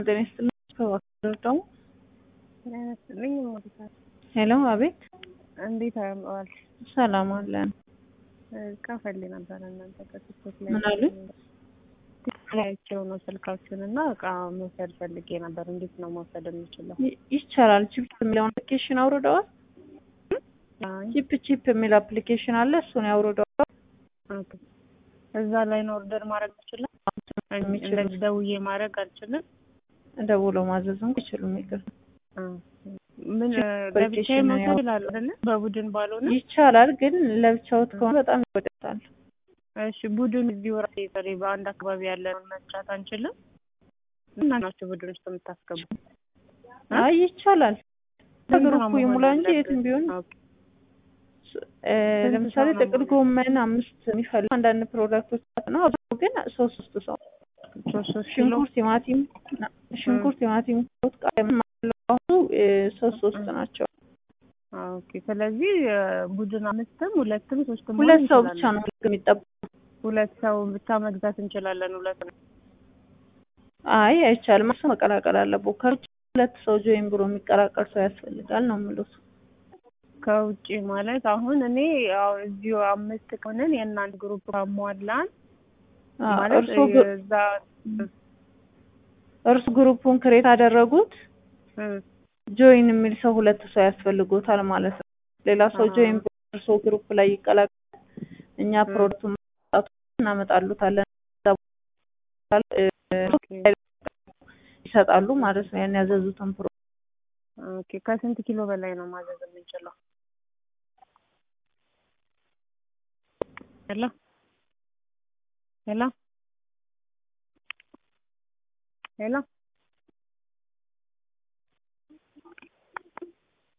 ጤና ይስጥልኝ። ከዋክብር ደግሞ ይመስልኝ ሞዲፋት ሄሎ፣ አቤት። እንዴት ዋልሽ? ሰላም አለን። እቃ ፈልጌ ነበረ እናንተ ከቲክቶክ ላይ ምን አሉኝ? ቲክቶክ ላይ አይቼው ነው ስልካችሁን እና እቃ መውሰድ ፈልጌ ነበር። እንዴት ነው መውሰድ የምችለው? ይ- ይቻላል። ቺፕ የሚለውን አፕሊኬሽን አውርደዋል። አይ፣ ቺፕ ቺፕ የሚል አፕሊኬሽን አለ። እሱን ያውርደዋል። ኦኬ። እዛ ላይ ነው ኦርደር ማድረግ አልችልም? የሚችሉት። እንደዚህ ደውዬ ማድረግ አልችልም? ደውሎ ማዘዝ እንኳ ይችሉም። ይቅር አ፣ ምን ቺፕ ለብቻዬ application መውሰድ ያው- ይላሉ አይደለ? በቡድን ባልሆነ ይቻላል፣ ግን ለብቻውት ከሆነ በጣም ይወደታል። እሺ ቡድን እዚሁ ራሴ ጥሪ በአንድ አካባቢ ያለ መስራት አንችልም? እና ናቸው ቡድን ውስጥ የምታስገቡ አይ ይቻላል። በግሩፑ ምንድነው ይሙላ መሆን እንጂ የትም ያለበት? ቢሆን ኦኬ። እ፣ ስንት ለምሳሌ ሰው ነው ጥቅል መሆን ጎመን አምስት የሚፈልግ አንዳንድ ፕሮዳክቶች ነው። አብዛኛው ግን ሶስት ሶስት ሰው ሶስት ሶስት ኪሎ ሽንኩርት፣ ቲማቲም ሽንኩርት፣ ቲማቲም አሁኑ እ፣ ሶስት ሶስት ናቸው። ኦኬ። ስለዚህ እ፣ ቡድን አምስትም ሁለትም ሶስትም መሆን ሁለት ሰው ብቻ እንችላለን። ነው የሚጠብቁ። ሁለት ሰው ብቻ መግዛት እንችላለን። ሁለት ነው። አይ አይቻልም። ሰው መቀላቀል አለበት። ከውጭ ሁለት ሰው ጆይን ብሎ የሚቀላቀል ሰው ያስፈልጋል ነው የሚሉት። ከውጭ ማለት አሁን እኔ ያው እዚሁ አምስት ከሆነን የእናንተ ግሩፕ ካሟላን አዎ፣ ማለት እርሶ ግሩ- እዛ እርሱ ግሩፑን ክሬት አደረጉት። እ፣ ጆይን የሚል ሰው ሁለት ሰው ያስፈልጎታል ማለት ነው። ሌላ ሰው አዎ። ጆይን ብሎ እርሶ ግሩፕ ላይ ይቀላቀል። እኛ እ። ፕሮዳክቱን ማውጣቱ እናመጣሉታለን እ፣ ኦኬ ይሰጣሉ ማለት ነው። ያን ያዘዙትን ፕሮ ኦኬ። ከስንት ኪሎ በላይ ነው ማዘዝ የምንችለው? ሄሎ ሄሎ ሄሎ